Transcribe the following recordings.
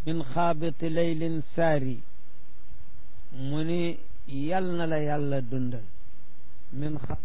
min xaabiti leylin saari mu ni yal na la yàlla dundal min xa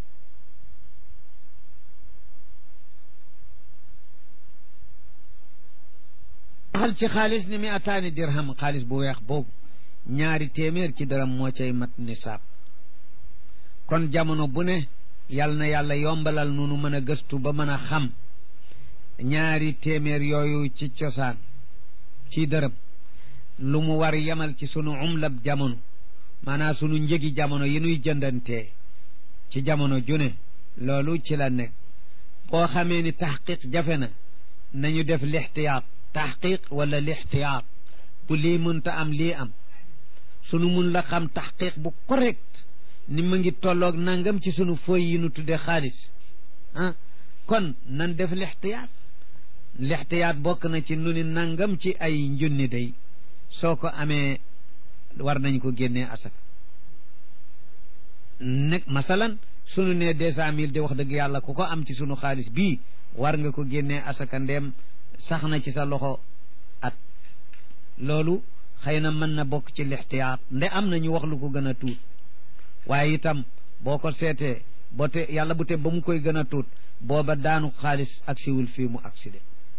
waxal ci xaalis ni mi ataani dirham xaalis bu weex boobu ñaari téeméer ci dërëm moo cay mat nisaab kon jamono bu ne yal na yàlla yombalal nunu mën a gëstu ba mën a xam ñaari téeméer yooyu ci cosaan ci dërëm lu mu war yemal ci sunu umlab jamono maanaam sunu njëgi jamono yi nuy jëndantee ci jamono june loolu ci la nekk boo xamee ni taxqiq jafe na nañu def lixtiyaat taxqiq wala lixtiyaat bu lii mënta am lii am sunu mun la xam taxqiq bu correct ni ma ngi tolloog nangam ci sunu fooy yi nu tudde xaalis ah kon nan def lixtiyaat lixtiyaat bokk na ci nu ni nangam ci ay njunni day soo ko amee war nañ ko génnee asaka nekk masalan sunu ne deux cent mille de wax dëgg yàlla ku ko am ci sunu xaalis bii war nga ko génnee asaka ndeem sax na ci sa loxo at loolu xëy na mën na bokk ci lixtiyaat nde am na ñu wax lu ko gën a tuut waaye itam boo ko seetee boo te yàlla bu te ba mu koy gën a tuut booba daanu xaalis ak siwul fii mu accidé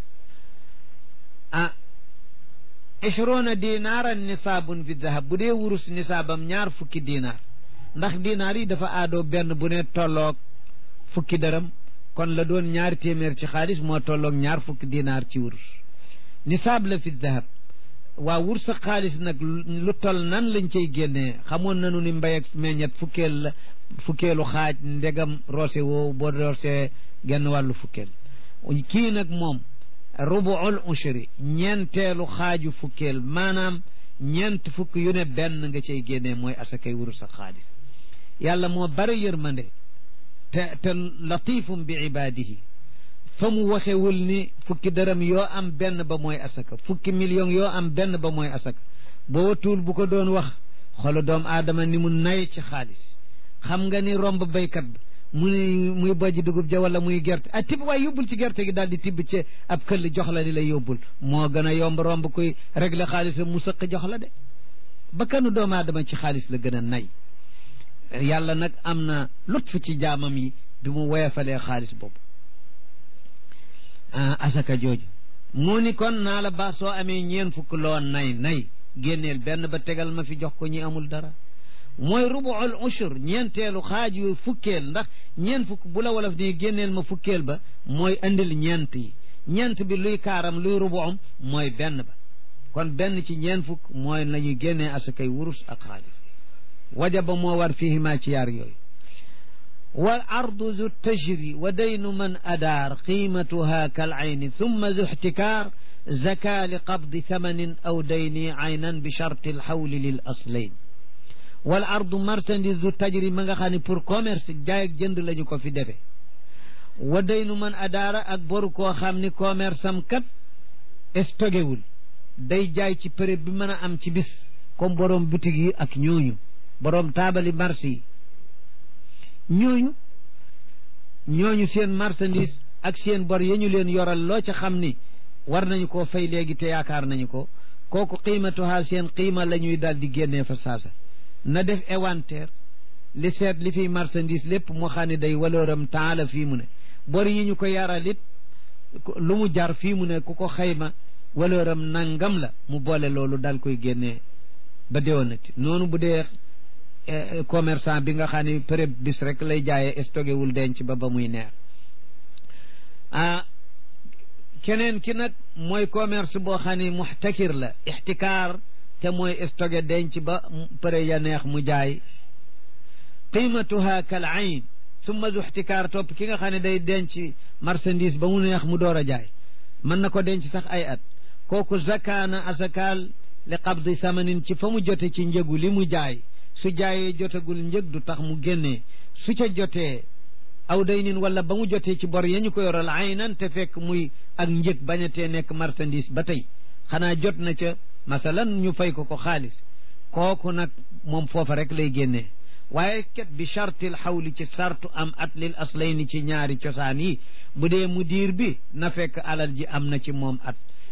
ah ishrona dinaaran nisaabun fi dahab bu dee wurus nisaabam ñaar fukki dinaar ndax dinaar yi dafa aadoo benn bu ne tolloog fukki dërëm kon la doon ñaari téeméer ci xaalis moo tolloog ñaar fukki dinaar ci wurus nisaab la fi dahab waa wurus sa xaalis nag lu toll nan lañ cay génnee xamoon nañu ni mbay ak meññet fukkeel la fukkeelu xaaj ndegam roose woowu boo roosee genn wàllu fukkeel kii nag moom rubuul ushri ñeenteelu xaaju fukkeel maanaam ñeent fukk yu ne benn nga cay génnee mooy asakay wurus ak xaalis yàlla moo bari yërmande te te latifum bi ibaadihi fa mu waxewul ni fukki dërëm yoo am benn ba mooy asaka fukki million yoo am benn ba mooy asaka boo watuul bu ko doon wax xolu doom aadama ni mu nay ci xaalis xam nga ni romb baykat bi mu ni muy bojji dugub ja wala muy gerte ah tibb waaye yóbbul ci gerte gi daal di tibb ci ab këll jox la di la yóbbul moo gën a yomb romb kuy régler xaalisam mu sëq jox la de ba kanu doomu aadama ci xaalis la gën a nay yàlla nag am na lutf ci jaamam yi bi mu woyofalee xaalis boobu asaka jooju mu ni kon naa la baax soo amee ñeen fukk loo nay nay génneel benn ba tegal ma fi jox ko ñi amul dara mooy rubuul ushur ñeenteelu xaaj yu fukkeel ndax ñeent fukk bu la wolof nii génneel ma fukkeel ba mooy andil ñeent yi ñeent bi luy kaaram luy rubuum mooy benn ba kon benn ci ñeent fukk mooy la ñuy génnee asakay wurus ak xaalis wajaba moo war fiihima ci yaar yooyu wal ardu zu tajri wa daynu man adaar qiimatuha kal ayni thumma zu ixtikaar zaka li qabdi thamanin aw dayni aynan bi charti alxawli lil aslayn wal ardu marchandise du tajri ma nga xam ne pour commerce jaay ak jënd lañu ko fi defe wa daynu man adaara ak boru koo xam ni commerce am kat stogewul day jaay ci période bi mën a am ci bis comme borom boutique yi ak ñooñu borom taabali marché yi ñooñu ñooñu seen marchandise ak seen bor ya ñu leen yoral loo ca xam ni war nañu koo fay léegi te yaakaar nañu ko kooku qiimatuha seen qiima la ñuy daal di génnee fa saasa na def inventaire li seet li fiy marchandise lépp moo xam ne day walooram taala fii mu ne bor yi ñu ko yaral it lu mu jar fii mu ne ku ko xayma walooram nangam la mu boole loolu dal koy génnee ba déwénati noonu bu dee commerçant bi nga xam ne période bis rek lay jaayee stocké wul denc ba ba muy neex ah keneen ki nag mooy commerce boo xam ne muxtakir la ixtikaar te mooy stocké denc ba pare ya neex mu jaay qiimatuha kal ayn summa zu ixtikaar topp ki nga xam ne day denc marchandise ba mu neex mu door a jaay mën na ko denc sax ay at kooku zakaana asakaal li qabdi samanin ci fa mu jote ci njëgu li mu jaay su jaayee jotagul njëg du tax mu génnee su ca jotee aw day nin wala ba mu jotee ci bor ya ñu ko yoral aynan te fekk muy ak njëg bañatee nekk marchandise ba tey xanaa jot na ca masalan ñu fay ko ko xaalis kooku nag moom foofa rek lay génnee waaye ket bi chartil xawli ci sartu am at lil aslayni ci ñaari cosaan yi bu dee mu diir bi na fekk alal ji am na ci moom at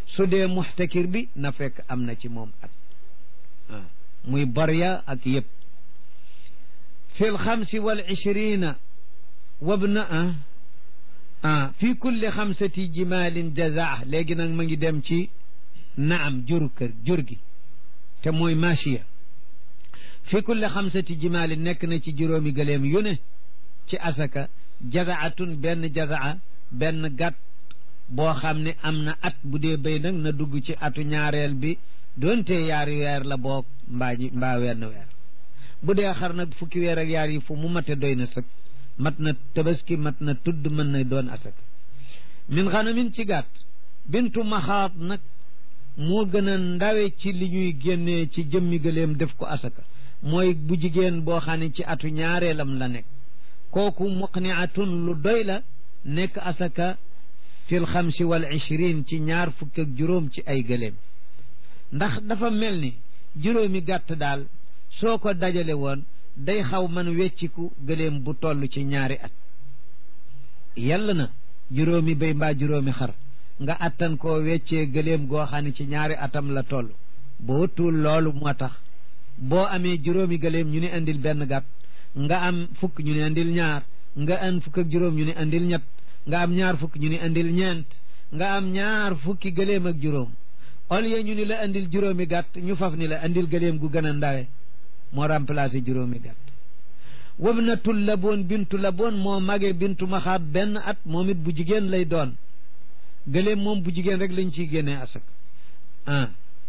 su dee muxtakir bi na fekk am na ci moom at ah muy barya ak yëpp fi lxamsi wal ishrina wabna ah ah fi kulli xamsati jimalin jazaa léegi nag ma ngi dem ci naam jur kër jur gi te mooy machiya fi kulli xamsati jimalin nekk na ci juróomi gëleem yu ne ci asaka jazaatun benn jazaa benn gàtt boo xam ne am na at bu dee béy nag na dugg ci atu ñaareel bi doonte yaari weer la boog mbaa ji mbaa wenn weer bu dee xar nag fukki weer ak yaar yi fu mu mate doy na sëkk mat na tabaski mat na tudd mën na doon asaka min xanamin ci gàtt bintu maxaat nag moo gën a ndawe ci li ñuy génnee ci jëmmi gëleem def ko asaka mooy bu jigéen boo xam ne ci atu ñaareelam la nekk kooku muqniatun lu doy la nekk asaka fil xamsi wal ishrin ci ñaar fukk ak juróom ci ay gëléem ndax dafa mel ni juróomi gàtt daal soo ko dajale woon day xaw man wecciku gëléem bu toll ci ñaari at yàlla na juróomi béy mbaa juróomi xar nga attan koo weccee gëléem goo xam ne ci ñaari atam la toll boo tuul loolu moo tax boo amee juróomi gëléem ñu ne andil benn gàtt nga am fukk ñu ne andil ñaar nga an fukk ak juróom ñu ne andil ñett nga am ñaar fukk ñu ni andil ñeent nga am ñaar fukki gëléem ak juróom au lieu ñu ni la andil juróomi gàtt ñu faf ni la andil gëléem gu gën a ndawe moo remplacé juróomi gàtt wabnatul laboon bintu laboon moo mage bintu maxaat benn at moom it bu jigéen lay doon gëléem moom bu jigéen rek lañ ciy génnee asak ah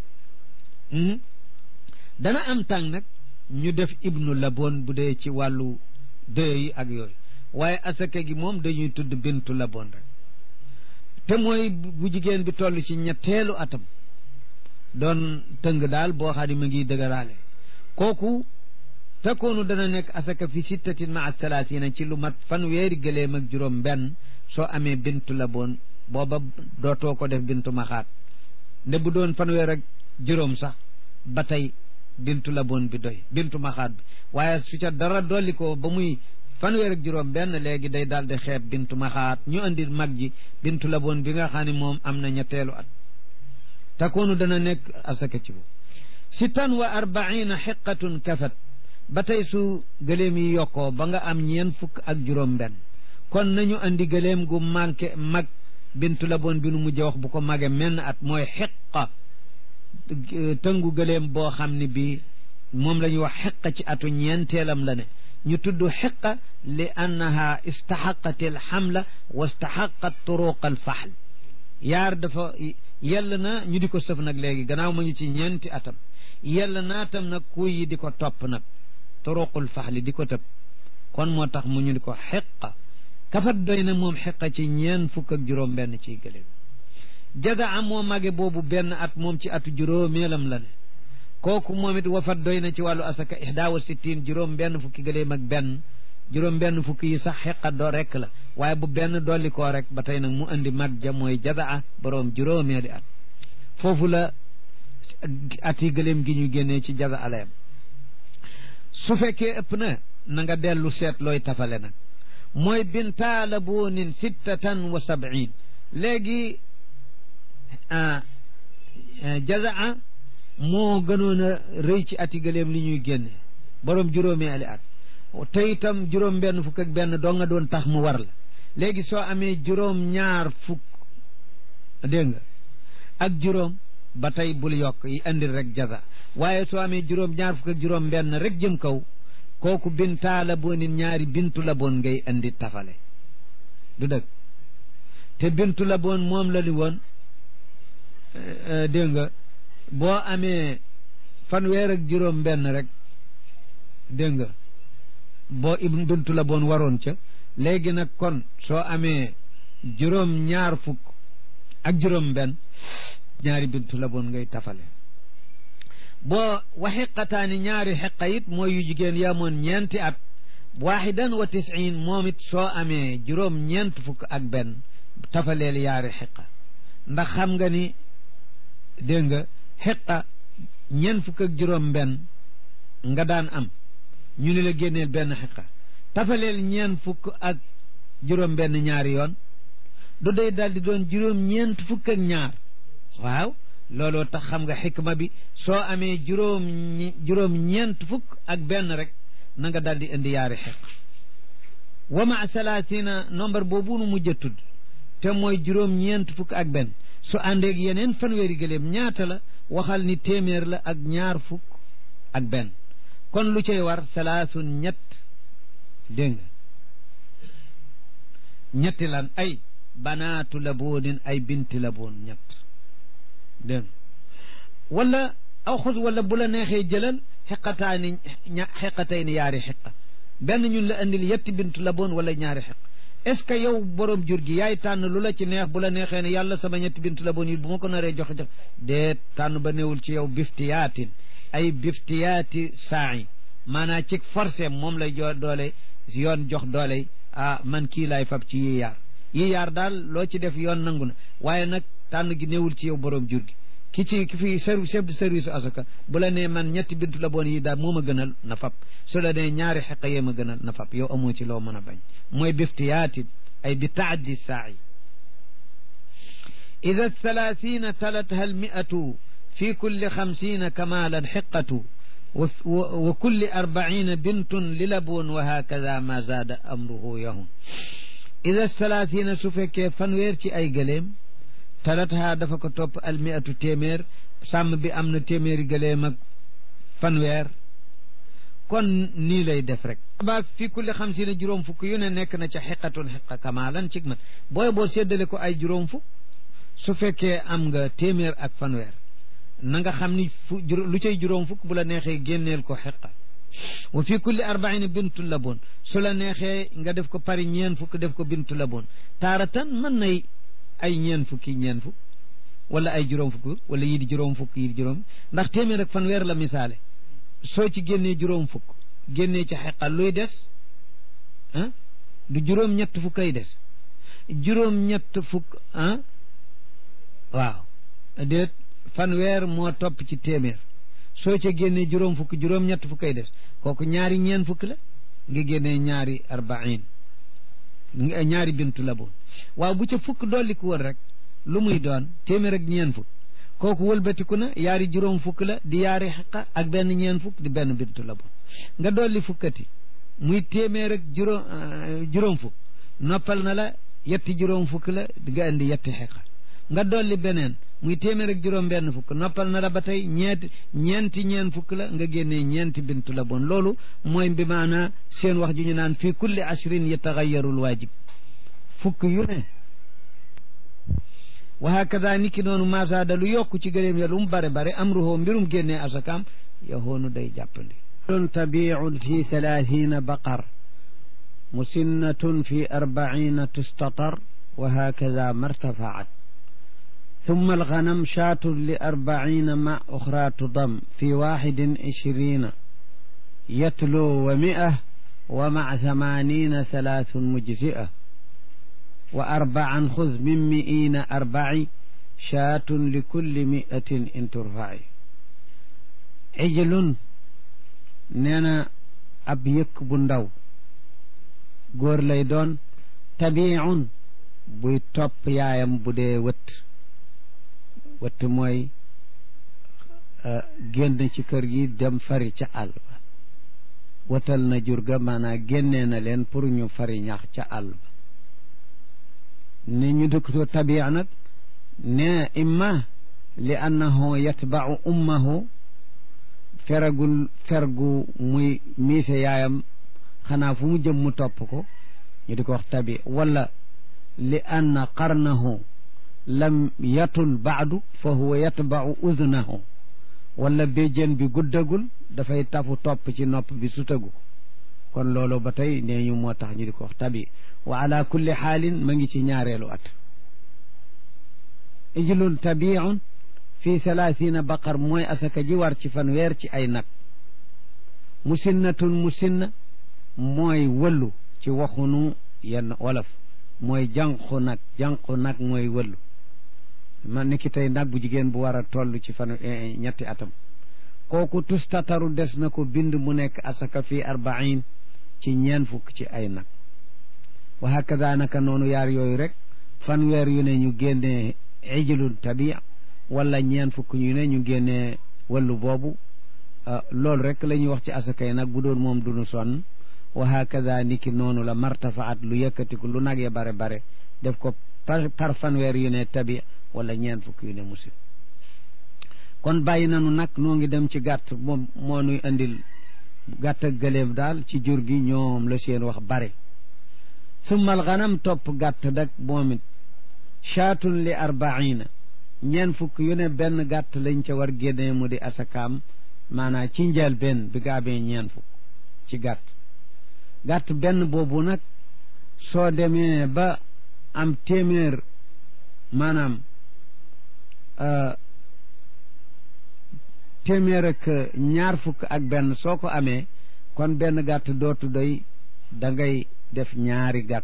dana am tàng nag ñu def ibnu laboon bu dee ci wàllu dëye yi ak yooyu waaye asaka gi moom dañuy tudd bintu la bon rek te mooy bu jigéen bi toll ci ñetteelu atam doon tëng daal boo xam ne ma ngi dëgëraale kooku takkoonu dana nekk asaka fi sittatin maa salaasina ci lu mat fanweeri gëléem ak juróom benn soo amee bintu la bon booba dootoo ko def bintu maxaat nde bu doon fanweer ak juróom sax ba tey bintu la bon bi doy bintu maxaat bi waaye su ca dara dolli ko ba muy fanweer ak juróom benn léegi day daal di xeeb bintu maxaat ñu andi mag ji bintu la boon bi nga xam ne moom am na ñetteelu at takoonu dana nekk asaka ci bu sittan wa arbaina xiqatun kafat ba tey su gëléem yi yokkoo ba nga am ñeen fukk ak juróom benn kon nañu andi gëléem gu manqué mag bintu la boon bi nu mujj wax bu ko mage menn at mooy xiqa tëngu gëléem boo xam ne bi moom la ñuy wax xiqa ci atu ñeenteelam la ne ñu tudd xiqa li annaha istaxaqat alxamla wa istaxaqat turuq alfaxl yaar dafa yell na ñu di ko sëf nag léegi gannaaw ma ñu ci ñeenti atam yell naa tam nag kuy yi di ko topp nag turuqul faxli di ko tëb kon moo tax mu ñu di ko xiqa kafat doy na moom xiqa ci ñeen fukk ak juróom benn ciy gëléem jadaa moo mage boobu benn at moom ci atu juróomeelam la ne kooku moom it wafat doy na ci wàllu asaka ihda wa sittin juróom benn fukki gëléem ak benn juróom benn fukki yi sax xeqa doo rekk la waaye bu benn dolli koo rek ba tey nag mu andi mag ja mooy jadaa boroom juróomeeli at foofu la at yi gëléem gi ñu génnee ci jaza alayam su fekkee ëpp na na nga dellu seet looy tafale nag mooy bintaala boonin sittatan wa sab'in léegi jazaa moo gënoon a rëy ci ati gëléem li ñuy génne borom juróomi ali at te itam juróom benn fukk ak benn doo nga doon tax mu war la léegi soo amee juróom ñaar fukk dégg nga ak juróom ba tey bul yokk yi andil rek jaza waaye soo amee juróom ñaar fukk ak juróom benn rek jëm kaw kooku bintaa la boo nit ñaari bintu la boon ngay andi tafale du dëgg te bintu la boon moom la ni woon dégg nga boo amee fanweer ak juróom benn rek dégg nga boo ibn bintu la boon waroon ca léegi nag kon soo amee juróom ñaar fukk ak juróom benn ñaari bintu la boon ngay tafale boo wa xiqataani ñaari xiqa it mooy yu jigéen yamoon ñeenti at waaxidan wa tisiin moom it soo amee juróom ñeent fukk ak benn tafaleel yaari xiqa ndax xam nga ni dégg nga xiqa ñeent fukk ak juróom benn nga daan am ñu ne la génneel benn xiqa tafaleel ñeent fukk ak juróom benn ñaari yoon du day daal di doon juróom ñeent fukk ak ñaar waaw looloo tax xam nga xikma bi soo amee juróom juróom ñeent fukk ak benn rek na nga daal di indi yaari xeq wa ma salaasina nombre boobu nu mujj a tudd te mooy juróom ñeent fukk ak benn su àndeeg yeneen fanweeri gëléem ñaata la waxal ni téeméer la ak ñaar fukk ak benn kon lu cay war salaasun ñett dégg nga ñetti lan ay banaatu laboonin ay binti laboon ñett dégg wala aw xus wala bu la neexee jëlal xeqataani ña xeqatay ni yaari xeqa benn ñun la andil yetti bintu laboon wala ñaari xeq est ce que yow borom jur gi yaay tànn lu la ci neex bu la neexee ne yàlla sama ñetti bintu laboon yi bu ma ko naree joxe jox déet tànn ba néewul ci yow biftiyaatin ay biftiyaati saayi maanaa ci forcé moom lay jo doole yoon jox doole ah man kii laay fab ci yi yaar yi yaar daal loo ci def yoon nangu na waaye nag tànn gi néewul ci yow borom jur gi ki ci ki fi service chef de service asaka bu la nee man ñetti bintu la boon yi daal moo ma gënal na fab su la nee ñaari xeqa yee ma gënal na fab yow amoo ci loo mën a bañ mooy biftiyaatin ay bi taaddi saayi ida thalathina talatha almiatu fi kulli xamsina kamalan xiqatu wa kulli arbaina bintun li laboon wa hakada ma zaada amruhu yahun ida thalathina su fekkee fanweer ci ay gëléem talatha dafa ko topp almiatu téeméer sàmm bi am na téeméeri gëléem ak fanweer kon nii lay def rek ba fi kulli xam si ne juróom fukk yu ne nekk na ca xiqatun xiqa kamaalan cig mat booy boo séddale ko ay juróom fukk su fekkee am nga téeméer ak fanweer na nga xam ni fu lu cay juróom fukk bu la neexee génneel ko xiqa wa fi kulli arbaina bintu laboon su la neexee nga def ko pari ñeen fukk def ko bintu laboon taaratan mën nay ay ñeen fukki ñeen fukk wala ay juróom fukk wala yii di juróom fukk yii di juróom ndax téeméer ak fanweer la misaale soo ci génnee juróom fukk génnee ci xeqa luy des ah du juróom ñett fukk ay des juróom ñett fukk ah waaw déet fanweer moo topp ci téeméer soo ca génnee juróom fukk juróom ñett fukk ay des kooku ñaari ñeen fukk la nga génnee ñaari arbain ñaari bintu la boon waaw bu ca fukk dolli ko woon rek lu muy doon téeméer ak ñeen fukk kooku wëlbatiku na yaari juróom fukk la di yaari xaqa ak benn ñeen fukk di benn bintu la boon nga dolli fukkati muy téeméer ak juróom juróom fukk noppal na la yetti juróom fukk la di nga indi yetti xeqa nga dolli beneen muy téeméer ak juróom benn fukk noppal na la ba tey ñeenti ñeenti ñeen fukk la nga génnee ñeenti bintu la bon loolu mooy bi maanaa seen wax ju ñu naan fii kulli ashrin yataxayarul waajib fukk yu ne wa hakada niki noonu masaada lu yokku ci gëléem ya lu mu bare bare amruhoo mbirum génnee asakaam yahoonu day jàppandi lun tabiun fi thalathina baqar musinnatun fi arbaina tustatar wa hakada martafaat ثم الغنم شاة لأربعين مع أخرى تضم في واحد عشرين يتلو ومئة ومع ثمانين ثلاث مجزئة وأربعا خذ من مئين أربع شاة لكل مئة إن ترفعي عجل نانا أب يك بندو góor lay doon tabiun buy topp yaayam bu dee wët wëtt mooy génn ci kër gi dem fari ca àll ba wëtal na jur ga maanaam génnee na leen pour ñu fari ñax ca àll ba ni ñu dëkkatoo tabia nag ne imma li annahu yatbau ummahu feragul fergu muy miise yaayam xanaa fu mu jëm mu topp ko ñu di ko wax tabi wala li anna qarnahu lam yatul baadu fa huwa yatbau uznahu wala béjjén bi guddagul dafay tafu topp ci nopp bi sutagu ko kon loolu ba tey nee ñu moo tax ñu di ko wax tabi wa ala kulli xaalin ma ngi ci ñaareelu at ijlun tabiun fi thalathina baqar mooy asaka ji war ci fanweer ci ay nag musinnatun musinna mooy wëllu ci waxunu yenn wolof mooy jànqu nag jànqu nag mooy wëllu man ni ki tey nag bu jigéen bu war a toll ci fan ñetti atam kooku tustataru des na ko bind mu nekk asaka fii arbain ci ñeen fukk ci ay nag wa hakada naka noonu yaar yooyu rek fanweer yu ne ñu génnee ijlun tabi wala ñeen fukk ñu ne ñu génnee wàllu boobu loolu rek la ñuy wax ci asakay nag bu doon moom duñu sonn wa hakada niki noonu la martafaat lu yëkkatiku lu nag ya bare bare def ko par par fanweer yu ne tabi wala ñeen fukk yu ne musib kon bàyyi nanu nag noo ngi dem ci gàtt moom moo nuy andil gàtt ak gëléem daal ci jur gi ñoom la seen wax bare summal ganam topp gàtt dak moom it chaatun li arbaina ñeen fukk yu ne benn gàtt lañ ca war génnee mu di asakaam maanaam ci njël benn bi nga amee ñeen fukk ci gàtt gàtt benn boobu nag soo demee ba am téeméer maanaam téeméer ak ñaar fukk ak benn soo ko amee kon benn gàtt dootu doy da ngay def ñaari gàtt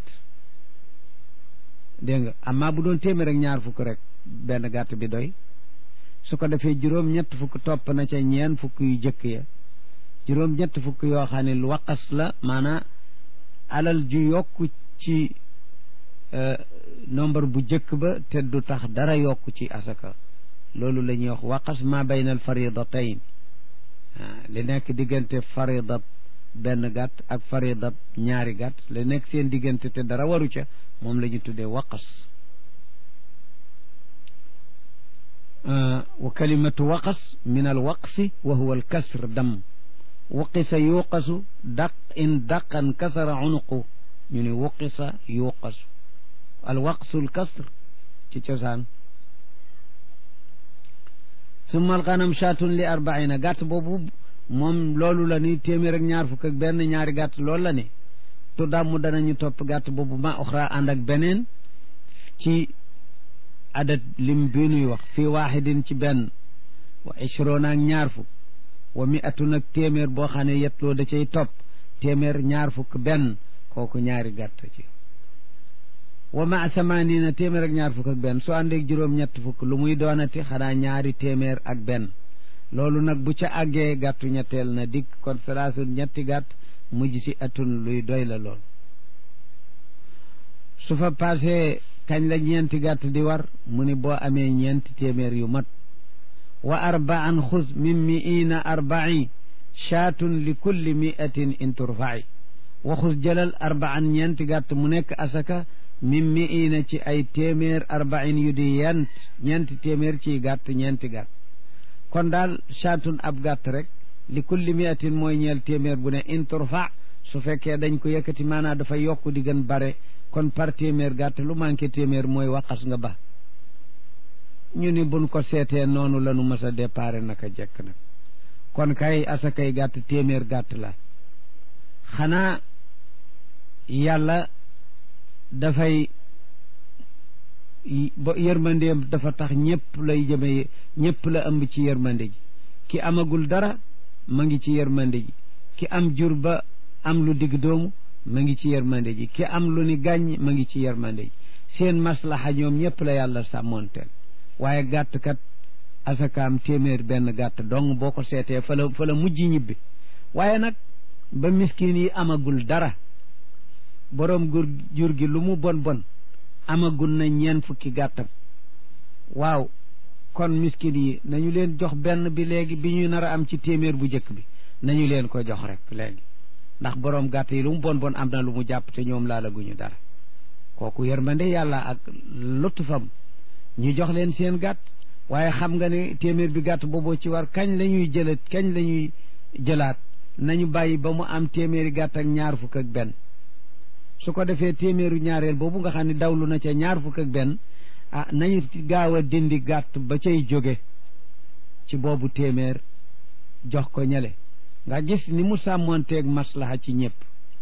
dégg nga amaa bu doon téeméer ak ñaar fukk rek benn gàtt bi doy su ko defee juróom ñett fukk topp na ca ñeen fukk yu jëkk ya juróom ñett fukk yoo xam ne lu waqas la maanaa alal ju yokk ci nombre bu jëkk ba te du tax dara yokk ci asaka loolu la ñuy wax waqas ma bayna al faridatayn li nekk diggante faridat benn gàtt ak faridat ñaari gàtt li nekk seen diggante te dara waru ca moom la ñu tuddee waqas wa kalimatu waqas min al waqsi wa huwa al kasr dam wuqisa yuqasu daq in daqan kasara unuqu ñu ne wuqisa yuqasu al waqsu al kasr ci cosaan summa al ganam shaatun li arbaina gàtt boobu moom loolu la ni téeméer ak ñaar fukk ak benn ñaari gàtt loolu la ni tu dàmm danañu topp gàtt boobu ma oxra ànd ak beneen ci adat lim bi nuy wax fii waaxidin ci benn wa ishrona ak ñaar fukk wa mi atun ak téeméer boo xam ne yetloo da cay topp téeméer ñaar fukk benn kooku ñaari gàtt ci wa ma samanina téeméer ak ñaar fukk ak benn soo àndeeg juróom-ñett fukk lu muy doonati xanaa ñaari téeméer ak benn loolu nag bu ca àggee gàttu ñetteel na dikk kon salaasun ñetti gàtt mujj si atun luy doy la lool su fa passé kañ la ñeenti gàtt di war mu ni boo amee ñeenti téeméer yu mat wa arbaan xuz min miina arbai chaatun li kulli miatin in turfai wa xuz jëlal arbaan ñeenti gàtt mu nekk asaka min miina ci ay téeméer arbain yu di yent ñeenti téeméer ciy gàtt ñeenti gàtt kon daal chaatun ab gàtt rek li kulli miatin mooy ñeel téeméer bu ne in turfa su fekkee dañ ko yëkkati maanaa dafa yokk di gën bare kon par téeméer gàtt lu manqué téeméer mooy waqas nga ba ñu ni buñ ko seetee noonu la nu mës a déparé naka jekk nag kon kay asakay gàtt téeméer gàtt la xanaa yàlla dafay ba yërmandeem dafa tax ñëpp lay jëme ñëpp la ëmb ci yërmande ji ki amagul dara ma ngi ci yërmande ji ki am jur ba am lu digg doomu ma ngi ci yërmande ji ki am lu ni gàññ ma ngi ci yërmande ji seen maslaxa ñoom ñëpp la yàlla sàmmoonteel waaye gàtt kat asakaam téeméer benn gàtt dong boo ko seetee fa la fa la mujj ñibbi waaye nag ba miskin yi amagul dara boroom gur jur gi lu mu bon bon amagul na ñeen fukki gàttam waaw kon miskin yi nañu leen jox benn bi léegi bi ñu nar a am ci téeméer bu njëkk bi nañu leen ko jox rek léegi ndax boroom gàtt yi lu mu bon bon am na lu mu jàpp te ñoom laalaguñu dara kooku yërmande yàlla ak lutufam ñu jox leen seen gàtt waaye xam nga ne téeméer bi gàtt booboo ci war kañ la ñuy jëlat kañ la ñuy jëlaat nañu bàyyi ba mu am téeméeri gàtt ak ñaar fukk ak benn su ko defee téeméeru ñaareel boobu nga xam ne dawlu na ca ñaar fukk ak benn ah nañu gaaw a dindi gàtt ba cay jóge ci boobu téeméer jox ko ñale nga gis ni mu sàmmoonteeg maslaha ci ñëpp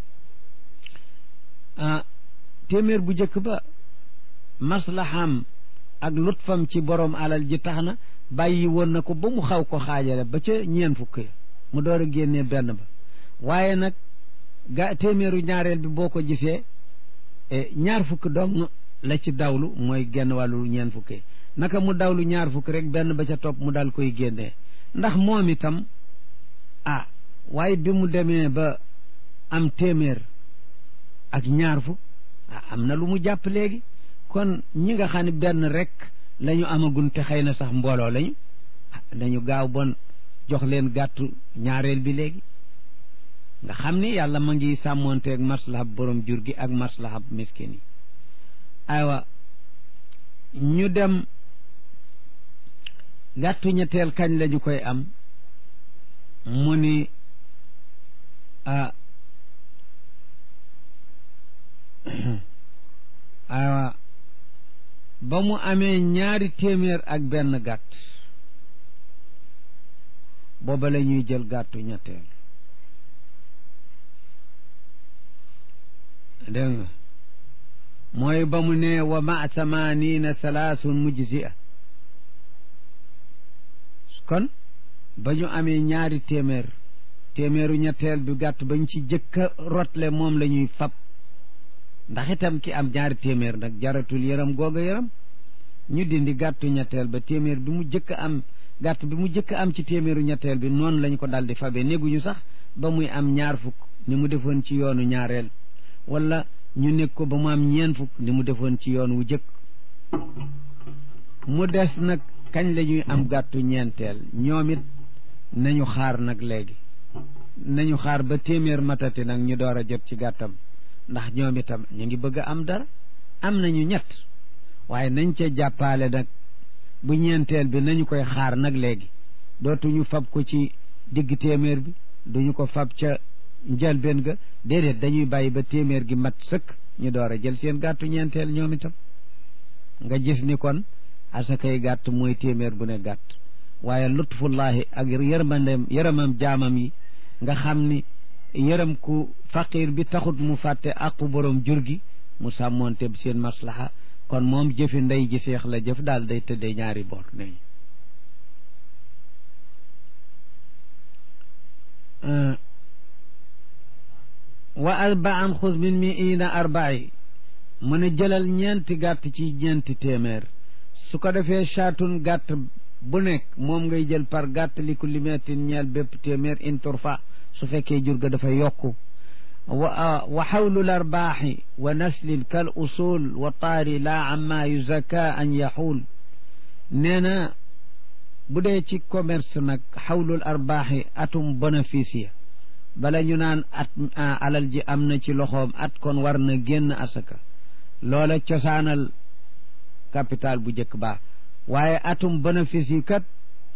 ah téeméer bu njëkk ba maslaham ak lutfam ci borom alal ji tax na bàyyi woon na ko ba mu xaw ko xaajale ba ca ñeen fukk ya mu door a génnee benn ba waaye nag ga téeméeru ñaareel bi boo ko gisee ñaar fukk dong la ci dawlu mooy genn wàllu ñeen fukk naka mu dawlu ñaar fukk rek benn ba ca topp mu dal koy génnee ndax moom itam ah waaye bi mu demee ba am téeméer ak ñaar fukk ah am na lu mu jàpp léegi kon ñi nga xam ne benn rek la ñu amagun te xëy na sax mbooloo lañu dañu gaaw bon jox leen gàttu ñaareel bi léegi nga xam ni yàlla ma ngi sàmmoonteeg maslahab borom jur gi ak maslahab miskin yi aywa ñu dem gàttu ñetteel kañ lañu koy am mu ni aywa ba mu amee ñaari téeméer ak benn gàtt booba la ñuy jël gàttu ñetteel dégg nga mooy ba mu ne wa ma thamanina salaasun mujzia kon ba ñu amee ñaari téeméer téeméeru ñetteel bi gàtt bañ ci jëkka rotle moom la ñuy fab ndax itam ki am ñaari téeméer nag jaratul yaram googa yaram ñu dindi gàttu ñetteel ba téeméer bi mu jëkk am gàtt bi mu jëkk am ci téeméeru ñetteel bi noonu lañ ko daldi fabe néguñu sax ba muy am ñaar fukk ni mu defoon ci yoonu ñaareel wala ñu nekk ko ba mu am ñeen fukk ni mu defoon ci yoon wu jëkk mu des nag kañ la ñuy am gàttu ñeenteel ñoom it nañu xaar nag léegi nañu xaar ba téeméer matati nag ñu door a jot ci gàttam ndax ñoom itam ñu ngi bëgg a am dara am nañu ñett waaye nañ ca jàppaale nag bu ñeenteel bi nañu koy xaar nag léegi dootuñu fab ko ci digg téeméer bi duñu ko fab ca njëlbeen ga déedéet dañuy bàyyi ba téeméer gi mat sëkk ñu door a jël seen gàttu ñeenteel ñoom itam nga gis ni kon asakay gàtt mooy téeméer bu ne gàtt waaye lutfullahi ak yërmandem yërëmam jaamam yi nga xam ni yërëm ku faqir bi taxut mu fàtte aqu borom jur gi mu sàmmoonte seen maslaha kon moom jëfi ndey ji seex la jëf daal day tëddee ñaari boor ne wa arbaan xus min mi ina arbai mu ne jëlal ñeenti gàtt ci ñeenti téeméer su ko defee chaatun gàtt bu nekk moom ngay jël par gàtt li ku limeetin ñeel bépp téeméer in turfa su fekkee jur ga dafa yokku wa wa xawlul arbaaxi wa naslin kal usul wa taari laa amma yuzakka an yaxuul nee na bu dee ci commerce nag xawlul arbaaxi atum bénéfice ya bala ñu naan at alal ji am na ci loxoom at kon war na génn asaka loola cosaanal capital bu njëkk baa waaye atum bénéfice yi kat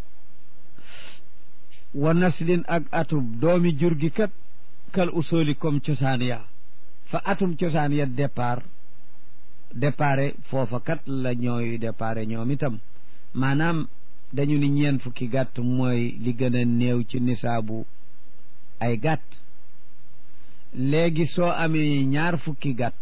wa naslin ak atum doomi jur gi kat kal usoli comme cosaan ya fa atum cosaan ya départ dépare foofa kat la ñooy dépare ñoom itam maanaam dañu ni ñeen fukki gàtt mooy li gën a néew ci nisaabu ay gàtt léegi soo amee ñaar fukki gàtt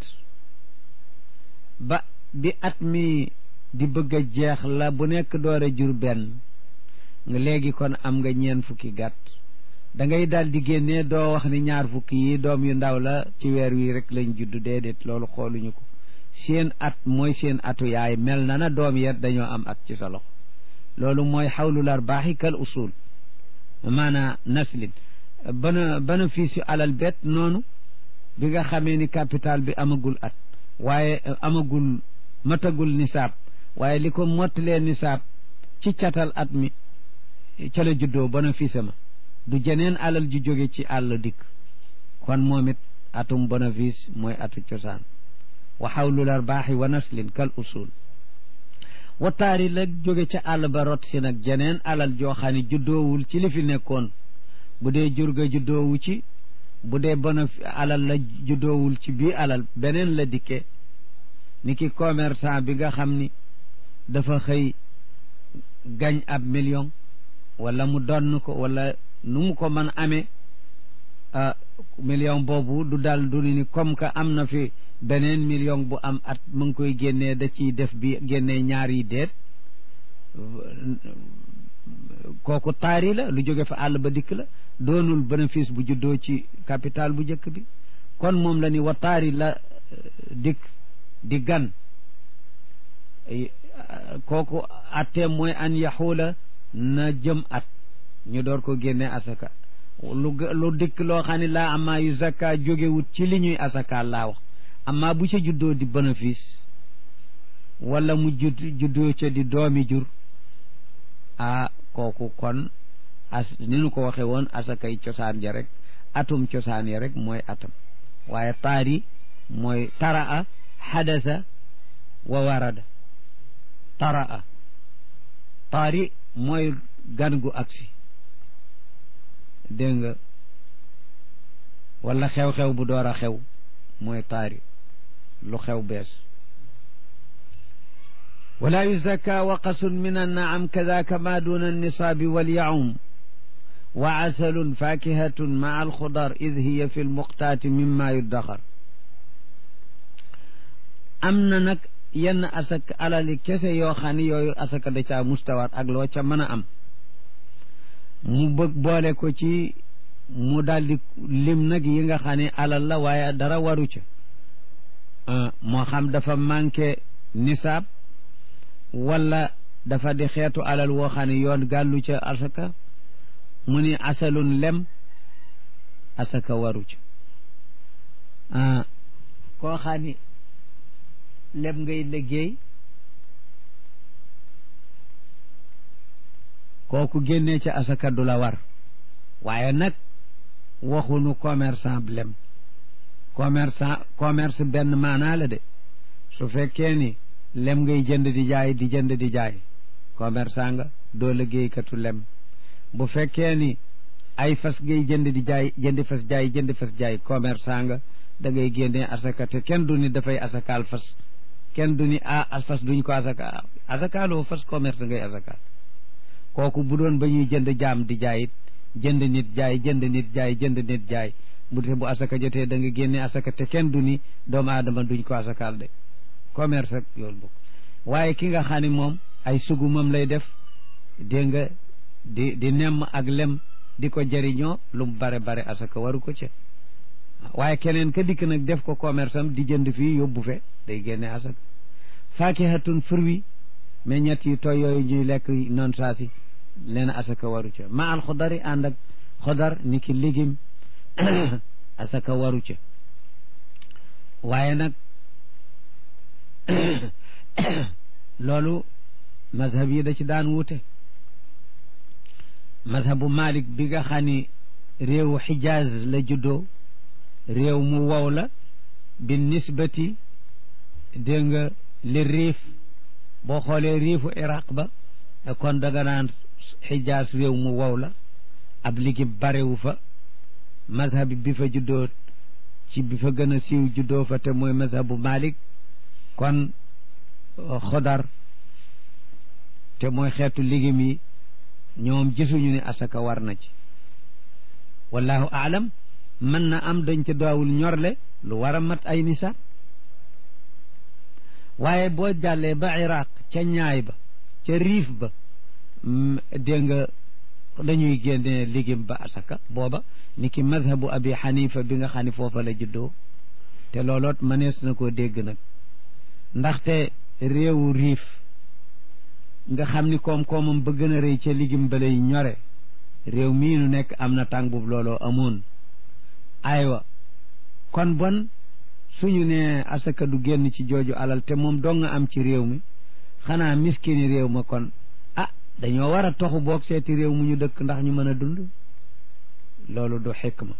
ba bi at mi di bëgg a jeex la bu nekk door a jur benn nga léegi kon am nga ñeen fukki gàtt da ngay daal di génnee doo wax ni ñaar fukki yi doom yu ndaw la ci weer wi rek lañ judd déedéet loolu xooluñu ko seen at mooy seen atu yaay mel na na doom yet dañoo am at ci sa loxo loolu mooy xawlul arbaaxi kal usul maanaa naslin bana bénéfice alal bet noonu bi nga xamee ni capital bi amagul at waaye amagul matagul nisaab waaye li ko mottalee nisaab ci catal at mi ca la juddoo bénéfice ma du jeneen alal ju jóge ci àll dikk kon moom it atum bénéfice mooy atu cosaan wa xawlul arbaaxi wa naslin kal usul wa taari la jóge ca àll ba rot si nag jeneen alal joo xam ne juddoowul ci li fi nekkoon bu dee jur ga juddoowu ci bu dee bénéfice alal la juddoowul ci bii alal beneen la dikke ni ki commerçant bi nga xam ni dafa xëy gañ ab million wala mu donn ko wala nu mu ko mën amee million boobu du dal du ni comme que am na fi beneen million bu am at mu ngi koy génnee da ciy def bi génnee ñaar yi déet kooku taari la lu jóge fa àll ba dikk la doonul bénéfice bu juddoo ci capital bu njëkk bi kon moom la ni wa taari la dikk di gan kooku atteem mooy an yaxuula na jëm at ñu door ko génne asaka lu lu dikk loo xam ne laa amaa yu zakka jógewut ci li ñuy asaka laa wax amaa bu ca juddoo di bénéfice wala mu judd juddoo ca di doomi jur ah kooku kon as ni nu ko waxe woon asakay cosaan ja rek atum cosaan ya rek mooy atam waaye taari mooy taraa xadasa wa warada taraa taari mooy gan gu agsi dégg nga wala xew-xew bu door a xew mooy taari lu xew bees wala yuzakka waqasun min annaam kadaka ma duna annisaabi walyaum wa asalun fakihatun maa alxudar id hiya fi lmuqtaati mimma yuddaxar am na nag yenn asaka alali kese yoo xam ne yooyu asaka da caa mustawaat ak loo ca mën a am mu bëgg boole ko ci mu daldi lim nag yi nga xam ne alal la waaye dara waru ca moo xam dafa manqué nisaab wala dafa di xeetu alal woo xam ne yoon gàllu ca asaka mu ni asalun lem asaka waru ca koo xam ni lem ngay liggéey kooku génnee ca asaka du la war waaye nag waxunu commerçant bi lem commerçant commerce benn maanaa la de su fekkee ni lem ngay jënd di jaay di jënd di jaay commerçant nga doo liggéeykatu lem bu fekkee ni ay fas ngay jënd di jaay jëndi fas jaay jëndi fas jaay commerçant nga da ngay génnee asaka te kenn du ni dafay asakaal fas kenn du ni ah fas duñ ko asaka asakaaloo fas commerce ngay asakaal kooku bu doon ba ñuy jënd jaam di jaayit jënd nit jaay jënd nit jaay jënd nit jaay bu te bu asaka jotee da nga génne asaka te kenn du ni doomu aadama duñ ko asakaal de commerce ak loolu bokk waaye ki nga xam ne moom ay sugumam lay def dégg nga di di nemm ak lem di ko jëriñoo lu mu bare bare asaka waru ko ca waaye keneen ka dikk nag def ko commerce am di jënd fii yóbbu fe day génne asaka faakihatun fruit mais ñett yi tooy yooyu ñuy lekk noonu saa si leen asaka waru ca ma al xodari ànd ak xodar ni ki légume asaka waru ca waaye nag loolu mazhab yi da ci daan wute mazhabu malik bi nga xam ni réewu xijaaz la juddoo réew mu wow la bi nisbati dégg nga li riif boo xoolee riifu iraq ba kon daga naan xijaaz réew mu wow la ab ligi barewu fa mazhab bi fa juddoo ci bi fa gën a siiw juddoo fa te mooy mazhabu malik kon xodar te mooy xeetu ligim yi ñoom gisuñu ne asaka war na ci wallahu aalam mën na am dañ ca daawul ñorle lu war a mat ay nisaab waaye boo jàllee ba iraq ca ñaay ba ca riif ba dégg nga dañuy génne ligim ba asaka booba ni ki madhabu abi xanifa bi nga xam ne foofa la juddoo te looloot mënees na koo dégg nag ndaxte réewu riif nga xam ni koom-koomam ba gën a rëy ca ligim ba lay ñore réew mii nu nekk am na tàng boobu looloo amoon aywa kon bon suñu ne asaka du génn ci jooju alal te moom dong nga am ci réew mi xanaa miskini réew ma kon ah dañoo war a toxu boog seeti réew mu ñu dëkk ndax ñu mën a dund loolu du xikma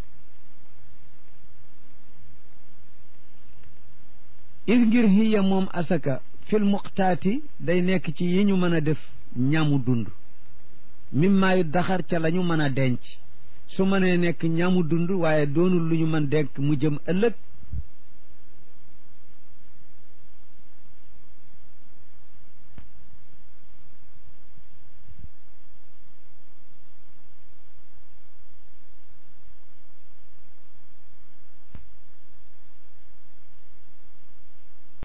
is ngir hiya moom asaka fil muqtaati day nekk ci yi ñu mën a def ñamu dund mimmaa yu daxar ca la ñu mën a denc su mënee nekk ñamu dund waaye doonul lu ñu mën denk mu jëm ëllëg